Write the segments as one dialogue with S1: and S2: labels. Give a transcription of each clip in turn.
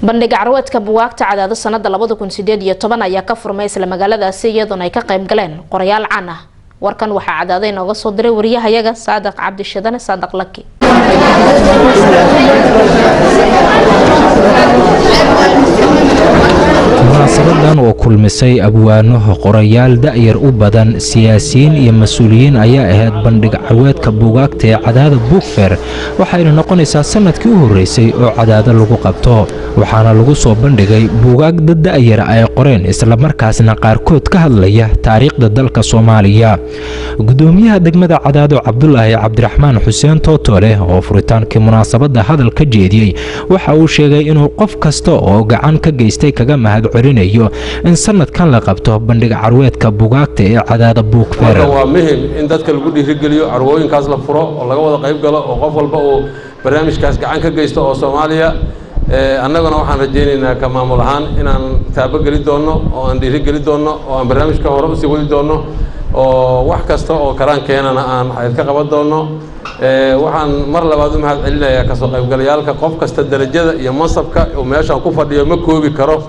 S1: bandhig carweedka buwaagta cadaado sanada labada kun sideed iyo toban ayaa ka furmay isla magaaladaasi iyadoona ay ka qayb galeen qorayaal caan ah warkan waxaa cadaaday nooga soo diray wariyahayaga saadiq cabdishadane saadiq laki
S2: munaasabadan oo kulmisay abwaano qorayaal da'yar u badan siyaasiyiin iyo mas-uuliyiin ayaa ahayd bandhig carweedka buugaagta ee cadaada buugfer waxayna noqonaysaa sanadkii u horreysay oo cadaado lagu qabto waxaana lagu soo bandhigay buugaag dad da'yar ay qoreen islamarkaasna qaarkood ka hadlaya taariikhda dalka soomaaliya gudoomiyaha degmada cadaado cabdulaahi cabdiraxmaan xuseen tootole oo furitaankii munaasabadda hadal ka jeediyey waxa uu sheegay inuu qof kasta oo gacan ka geystay kaga mahad celinayo in sanadkan la qabto bandhig carweedka bugaagta ee cadaada buugfer
S3: waa muhim in dadka lagu dhiirigeliyo carwooyinkaas la furo oo laga wada qayb galo oo qof walba uu barnaamijkaas gacan ka geysto oo soomaaliya annaguna waxaan rajaynaynaa ka maamul ahaan inaan taabogeli doonno oo aan dhiirigeli doonno oo aan barnaamijka hore usii wadi doonno oo wax kasta oo karaan keenana aan xayd ka qaban doonno waxaan mar labaad u mahad celinayaa kasoo qaybgalayaalka qof kasta derajada iyo mansabka uu meeshaan ku fadhiyo ma koobi karo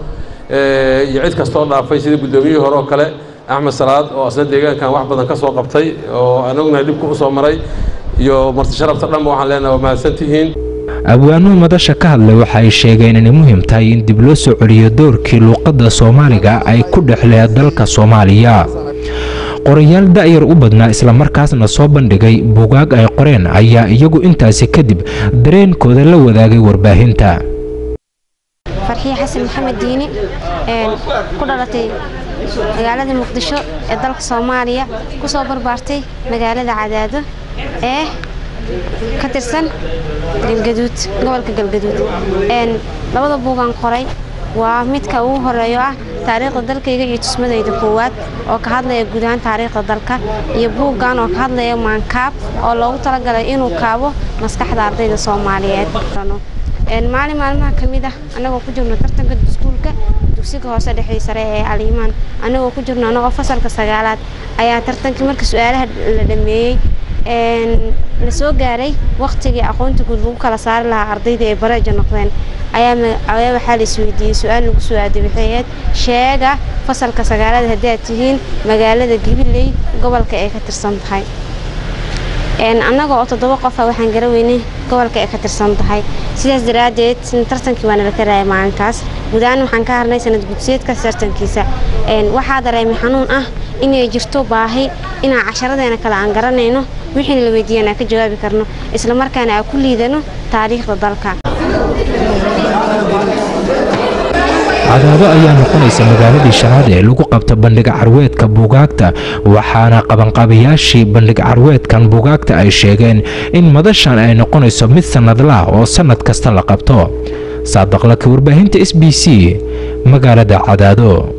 S3: iyo cid kastoo dhaafay sida guddoomiyihii hore oo kale axmed salaad oo asna deegaankan wax badan ka soo qabtay oo anaguna dhibka u soo maray iyo marti sharafta dhanba waxaan leenahay waa mahadsantihiin
S2: abwaanuhu madasha ka hadlay waxa ay sheegeen inay muhiim tahay in dib loo soo celiyo doorkii luuqadda soomaaliga ay ku dhexleen dalka soomaaliya qorayaal da'yar u badnaa islamarkaasna soo bandhigay bugaag ay qoreen ayaa iyagu intaasi kadib dareenkooda la wadaagay warbaahinta
S4: farxiye xasan maxamed diini ku dhalatay magaalada muqdisho ee dalka soomaaliya kusoo barbaartay magaalada cadaado ee ka tirsan galgaduud gobolka galgaduud labada buugaan qoray waa midka ugu horeeyo ah taariikhda dalkayga iyo tusmadayda koowaad oo ka hadlaya guud ahaan taariikhda dalka iyo buuggan oo ka hadlaya maankaab oo loogu talagalay inuu kaabo maskaxda ardayda soomaaliyeed maalin maalmaha ka mid ah annagoo ku jirno tartanka iskuulka dugsiga hoose dhexii sare ee aliimaan annagoo ku jirno annagoo fasalka sagaalaad ayaa tartankii marka su-aalaha la dhameeyey la soo gaaray wakhtigii aqoonta guud lagu kala saari lahaa ardayda ay bareeja noqdeen ayaa waxaa la isweydiiyey su-aal lagu soo aaday waxay ahayd sheega fasalka sagaalaad haddii aad tihiin magaalada gabiley gobolka ay ka tirsan tahay annaga oo toddoba qofa waxaan garaweynay gobolka ay ka tirsan tahay sidaas daraaddeed tartankii waana la karaaya maalinkaas guud ahaan waxaan ka harnay sanad gudsiyeedka tartankiisa waxaa dareemay xanuun ah inay jirto baahi inaan casharadeena kale aan garanayno wixiina la weydiiyana ka jawaabi karno islamarkaana aan ku liidano taariikhda dalka
S2: cadaado ayaa noqonaysa magaaladii shanaad ee lagu qabto bandhig carweedka buugaagta waxaana qabanqaabayaashii bandhig carweedkan buugaagta ay sheegeen in madashan ay noqonayso mid sannadlaah oo sannad kasta la qabto saadaqlaka warbaahinta s b c magaalada cadaado